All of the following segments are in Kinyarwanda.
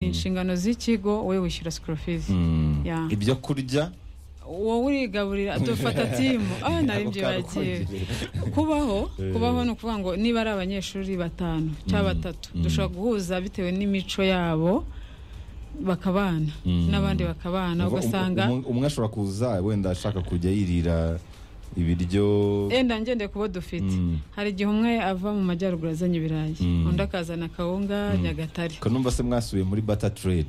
inshingano z'ikigo wowe wishyura sikoro fizi Yeah. ibyo kurya wowe urigaburira dufata timu ah naribyibagiye kubaho kubaho ni ukuvuga ngo niba ari abanyeshuri batanu cyangwa batatu dushobora guhuza bitewe n'imico yabo bakabana Mm. n'abandi bakabana Umva, ugasanga um- um- umwe ashobora kuza wenda ashaka kujya yirira ibiryo enda ngendeye ku bo dufite Mm. hari igihe umwe ava mu majyaruguru azanye ibirayi Mm. undi akazana kawunga nyagatare ko numva se mwasubiye muri bata trade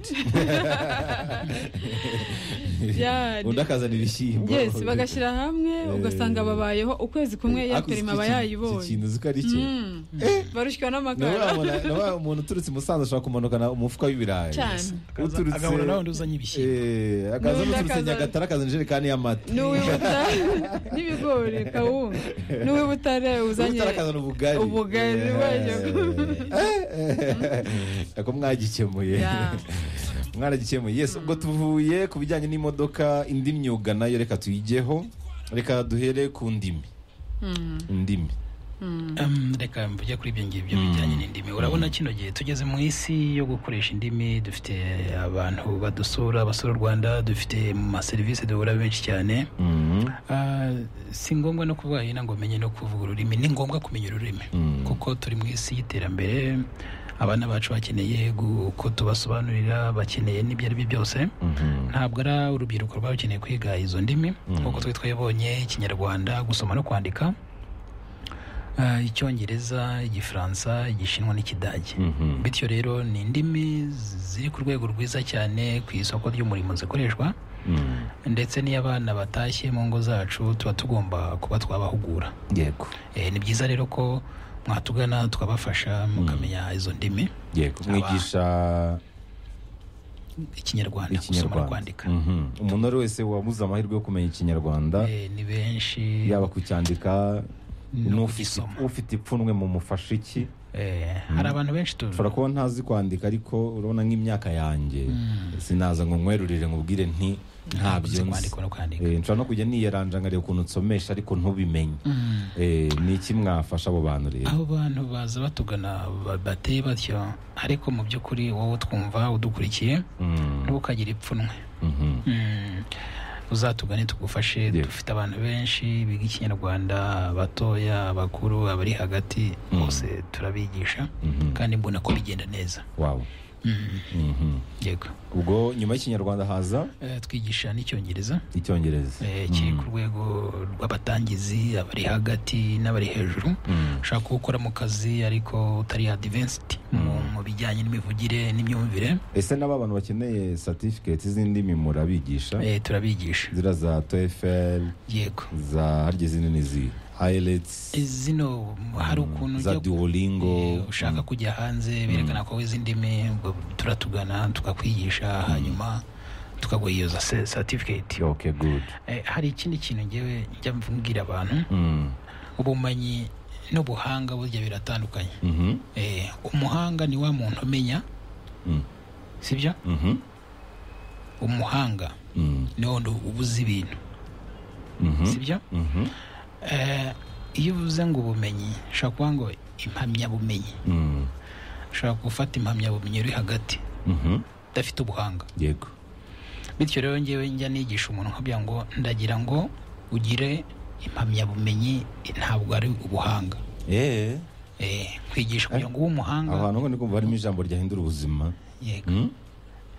Ya, undi akazana ibishyimbo yes bagashyira hamwe ugasanga babayeho ukwezi kumwe Ariko uzi yaperima ko aba iki- iki yayibonye kintu uzi ko ari iki Mm. barushywa nawe n'amakara wabona- nawe wabona umuntu uturutse i musanze ashobora kumanukana umufuka w'ibirayi Cyane. Akaza- agahura na wundi uzanye ibishyimbo Eh, akaza N'undi n'uturutse akazana- nyagatare akazana ijerekani y'amata n'uwibutare n'ibigori kawunga n'uwibutare uzanye Utari akazana ubugari ubugari, Eh, wajya eh, ako mwagikemuye Ya. mwaragikemuye yes ubwo tuvuye ku bijyanye n'imodoka indi myuga nayo reka tuyigeho reka duhere ku ndimi indimi Um, reka mvuge kuri ibyo ngibyo bijyanye n'indimi urabona kino gihe tugeze mu isi yo gukoresha indimi dufite abantu badusura basura u rwanda dufite mu maserivisi duhura benshi cyane Ah, si ngombwa no kuvuga hino ngo umenye no kuvuga ururimi ni ngombwa kumenya ururimi kuko turi mu isi y'iterambere abana bacu bakeneye gu- uko tubasobanurira bakeneye n'ibyo ari byo byose ntabwo ari urubyiruko rwaba rukeneye kwiga izo ndimi kuko twari twabonye ikinyarwanda gusoma no kwandika ah, icyongereza igifaransa igishinwa n'ikidage bityo rero ni indimi ziri ku rwego rwiza cyane ku isoko ry'umurimo zikoreshwa ndetse n'iyo abana batashye mu ngo zacu tuba tugomba kuba twabahugura yego Eh, ni byiza rero ko mwatugana twabafasha mukamenya izo ndimi yego mwigisha ikinyarwanda gusoma no ikinyarwanda kwandika Mhm. umuntu uwo ari wese wabuze amahirwe yo kumenya ikinyarwanda Eh, ni benshi yaba kucyandika No n'ufite kugisoma. ufite ipfunwe mu mufasha iki Eh, hari abantu benshi tu ushobora kuba ntazi kwandika ariko urabona nk'imyaka yanjye sinaza ngo nkwerurire nkubwire nti ntabyo nzi nzi kwandika no kwandika Eh, nshobora no kujya niyeranja nkareba ukuntu nsomesha ariko ntubimenye Eh, ni iki mwafasha abo bantu rero aho bantu baza batugana ba- bateye batyo ariko mu by'ukuri wowe utwumva udukurikiye Mm, ntukagira ipfunwe mhm. Mm. uzatugane tugufashe Yego. dufite abantu benshi biga ikinyarwanda abatoya abakuru abari hagati bose turabigisha kandi mbona ko bigenda neza Wow. Mm. Mhm. yego ubwo nyuma y'ikinyarwanda haza Eh, twigisha n'icyongereza icyongereza Eh, kiri ku rwego rw'abatangizi abari hagati n'abari hejuru ushaka gukora mu kazi ariko utari adivansiti mu bijyanye n'imivugire n'imyumvire ese n'aba bantu bakeneye certificate z'indimi murabigisha eh, turabigisha zira za toefl yego za harya izindi ni izihe hayileti zino hari ukuntu za ujya duolingo Eh, ushaka kujya hanze berekana ko wize indimi ubwo turatugana tukakwigisha hanyuma tukaguha iyo za- certificate okay good Eh, hari ikindi kintu ngewe njya mbwira abantu Mm. ubumenyi n'ubuhanga burya biratandukanye Mhm. Eh, umuhanga ni wa muntu umenya Mm. sibyo Mhm. umuhanga Mm. ni wa wundi uba uzi ibintu Mhm. sibyo Mhm. Eh, iyo uvuze ngo ubumenyi ushobora kuba ngo impamyabumenyi Mm. ushobora gufata impamyabumenyi uri hagati Mhm. udafite ubuhanga yego bityo rero ngewe njya nigisha umuntu nkabwira ngo ndagira ngo ugire impamyabumenyi ntabwo ari ubuhanga Eh, Eh, kwigisha kugira ngo ube umuhanga aho hantu ngo ndikumva harimo ijambo ryahindura ubuzima yego Mm?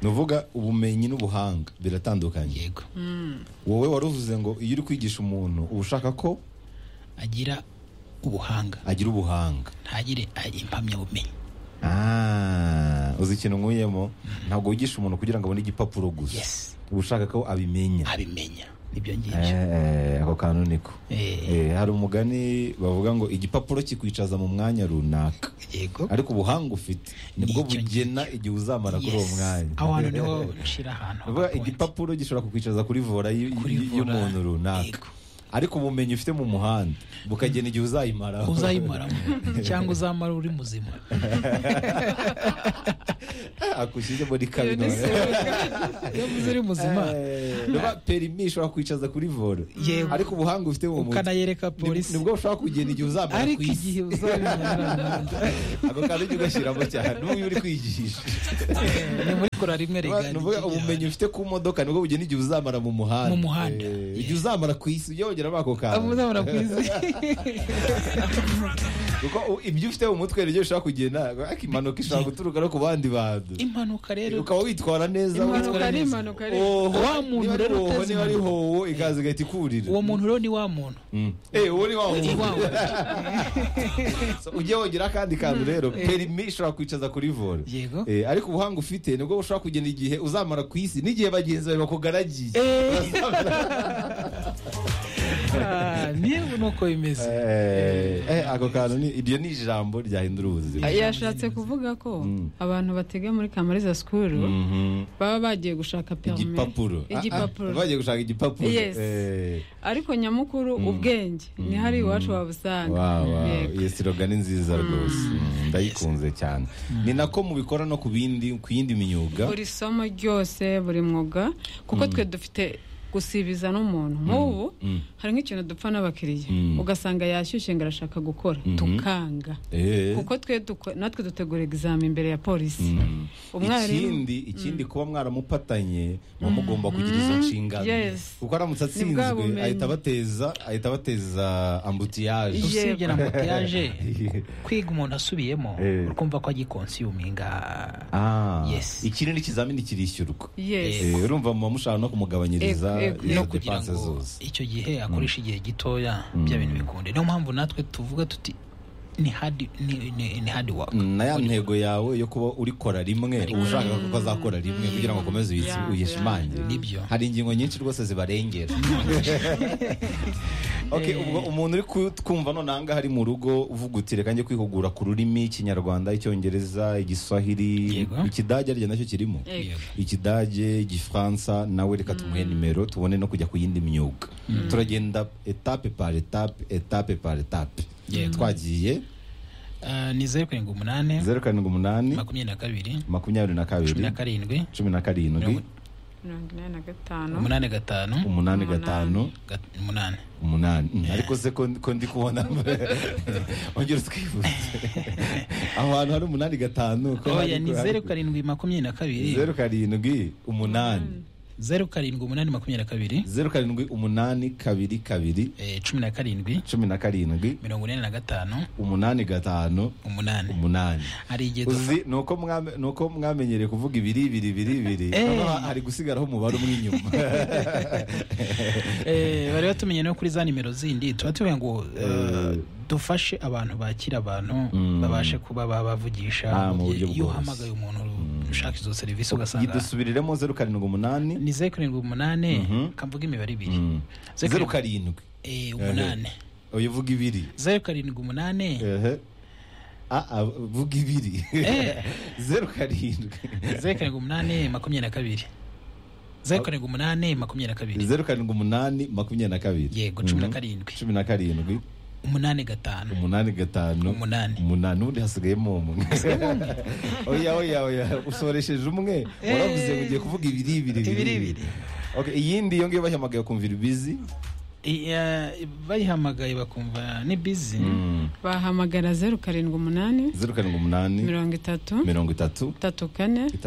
ni uvuga ubumenyi n'ubuhanga biratandukanye yego wowe wari uvuze ngo iyo uri kwigisha umuntu uba ushaka ko agira ubuhanga agira ubuhanga ntagire a- impamyabumenyi Ah, uzi ikintu nkuyemo ntabwo wigisha umuntu kugira ngo abone igipapuro gusa yes uba ushaka ko abimenya abimenya nibyo ngibyo Eh, eh, ako kantu niko Eh, Eh, hari umugani bavuga ngo igipapuro kikwicaza mu mwanya runaka yego ariko ubuhanga ufite nibwo Icyo bugena igihe uzamara kuri uwo Yes. mwanya aho hantu niho nshira Ni ahantu ukuvuga haka point. igipapuro gishobora kukwicaza kuri vora y- Kuri y- vora, y'umuntu runaka yego. ariko ubumenyi ufite mu muhanda bukagena igihe uzayimaraho uzayimaramo cyangwa uzamara uri muzima akushyize muri Iyo ni kaminuza iyo uvuze uri muzima niba perimi ishobora kwicaza kuri vora Yego. ariko ubuhanga ufite mu mutwe ukanayereka ni- polisi nibwo ushobora kugena igihe uzamara ariko ku isi igihe uzabimenya ako kantu ujya ugashyiramo cyane n'uyu uri kwigisha ni muri gukora rimwe Ni ukuvuga ubumenyi ufite ku modoka nibwo bugena igihe uzamara mu muhanda Mu muhanda. Eh, igihe uzamara ku isi ujya wongera ako kantu abuzabura ku isi kuko u- ibyo ufite mu mutwe nibyo ushobora kugenda ariko impanuka ishobora guturuka no ku bandi bantu impanuka rero ukaba witwara neza impanuka witwara ari neza. impanuka ari Oho, Wa muntu niba ari rero hoho uteze niba ari impanuka. hoho ikaza igahita ikurira uwo muntu rero ni wa muntu Mm. Eh, uwo ni wa muntu. Wa muntu. So, ujye wongera akandi kantu rero perimi ishobora kwicaza kuri vore Yego. Eh, ariko ubuhanga ufite nibwo bushobora kugena igihe uzamara ku isi n'igihe bagenzi bawe bakugaragiye Ah, niba ni uko bimeze Eh, eh, ako kantu ni- iryo ni ijambo ryahindura ubuzima yashatse kuvuga ko abantu batega muri kamariza sikuru Mhm. baba bagiye gushaka perime igipapuro Ah, ah, igipapuro bagiye gushaka igipapuro Yes. Eh, ariko nyamukuru ubwenge ni hari iwacu wabusanga wow, wow. Yego. iyo siroga ni nziza rwose Mm, ndayikunze cyane ni nako mubikora no ku bindi ku yindi myuga buri somo ryose buri mwuga kuko twe dufite gusibiza n'umuntu nk'ubu Mm. hari nk'ikintu dupfa n'abakiriya Mm. ugasanga yashyushye ngo arashaka gukora Mhm. tukanga Eh. kuko twe duko- natwe dutegura egizami imbere ya polisi Mm. Umwarimu- ikindi ikindi kuba mwaramupatanye muba mugomba kugira izo nshingano Yes. kuko aramutse Ni bwa atsinzwe bumenyi. ahita abateza ahita abateza ambutiyaje Ye- usibye na motiyaje kwiga umuntu asubiyemo Eh. urumva ko agikonsiyuminga Ah, Yes. ikindi n'ikizamini kirishyurwa yes Eh, urumva muba mushaka no kumugabanyiriza Ego, ego. izo no kugira depanse ngo zose icyo gihe akoresha igihe gitoya bya bintu bikunde niyo mpamvu natwe tuvuga tuti ni hard ni- ni- ni hard work na ya ntego yawe yo kuba urikora rimwe uba ushaka ko azakora rimwe kugira ngo ukomeze uyi- Yeah, uyishimangire yeah, yeah. hari ingingo nyinshi rwose zibarengera okay, ubwo umuntu uri ku- kumva none aha ngaha ari mu rugo uvuga uti reka njye kwihugura ku rurimi ikinyarwanda icyongereza igiswahili Yego. ikidage arya nacyo kirimo Yego. ikidage igifaransa nawe reka tumuhe nimero tubone no kujya ku yindi myuga turagenda etape par etape etape par etape Yego. twagiye Ah, ni zeru karindwi umunani zeru karindwi umunani makumyabiri na kabiri makumyabiri na cumi na kabiri karindwi cumi na karindwi Mirongo- mirongo inani na gatanu umunani gatanu umunani gatanu gat- umunani umunani Mm, ariko se ko ko ndi kubona ongera utwibuze aho hantu hari umunani gatanu ko oya hari- ni zeru karindwi makumyabiri na kabiri zeru karindwi umunani zeru karindwi umunani makumyabiri na kabiri zeru karindwi umunani kabiri kabiri eh, cumi na karindwi cumi na karindwi mirongo ine na gatanu umunani gatanu umunani umunani hari igihe dufa- uzi nuko mwame- nuko mwamenyereye kuvuga ibiri ibiri ibiri ibiri Eh. noneho hari gusigaraho umubare umwe inyuma Eh, bari batumenye no kuri za nimero zindi tuba tuvuga ngo eh, dufashe abantu bakira abantu babashe kuba Ah, babavugisha mu buryo iyo bworoshye. uhamagaye umuntu ushaka izo serivisi ugasanga dusubiriremo zeru karindwi umunani ni zeru karindwi umunani kamvuga imibare ibiri Mm. Zeru zeru karindwi Eh, umunani oya uvuga ibiri zeru karindwi umunani ehe Ah, ah, vuga ibiri Eh. zeru karindwi zeru karindwi umunani makumyabiri na kabiri zeru karindwi umunani makumyabiri na kabiri zeru karindwi umunani makumyabiri na kabiri yego cumi na Mhm. karindwi cumi na karindwi umunani gatanu umunani gatanu Umunani. umunani ubundi hasigayemo umwe oya oya oya usoresheje umwe waravuze ngo ugiye kuvuga ibiri ibiri Ibiri, ibiri. Okay, iyindi iyo ngiyo bahamagaye kumvira ibizi I- eh, bayihamagaye bakumva ni bizi bahamagara zeru karindwi umunani zeru karindwi umunani mirongo itatu mirongo itatu itatu kane